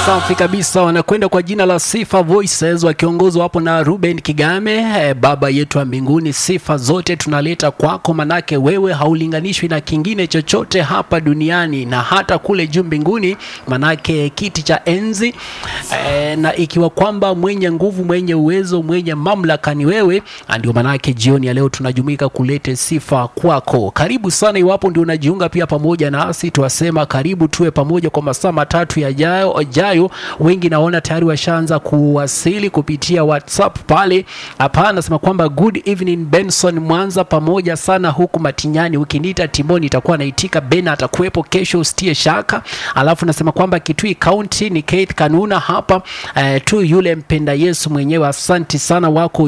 Safi kabisa, wanakwenda kwa jina la Sifa Voices wakiongozwa hapo na Ruben Kigame. Eh, baba yetu wa mbinguni, sifa zote tunaleta kwako, manake wewe haulinganishwi na kingine chochote hapa duniani na hata kule juu mbinguni, manake kiti cha enzi eh, na ikiwa kwamba mwenye nguvu, mwenye uwezo, mwenye mamlaka ni wewe, ndio manake jioni ya leo tunajumuika kulete sifa kwako. Karibu sana, iwapo ndio unajiunga pia pamoja nasi, tuwasema karibu tuwe pamoja kwa masaa matatu yajayo jayo. Wengi naona tayari washaanza kuwasili kupitia WhatsApp pale. Hapa anasema kwamba good evening Benson Mwanza, pamoja sana huku Matinyani. Ukiniita Timoni itakuwa naitika. Ben atakuwepo kesho, usitie shaka. Alafu nasema kwamba Kitui County ni Keith Kanuna hapa eh, tu yule mpenda Yesu mwenyewe. Asanti sana wako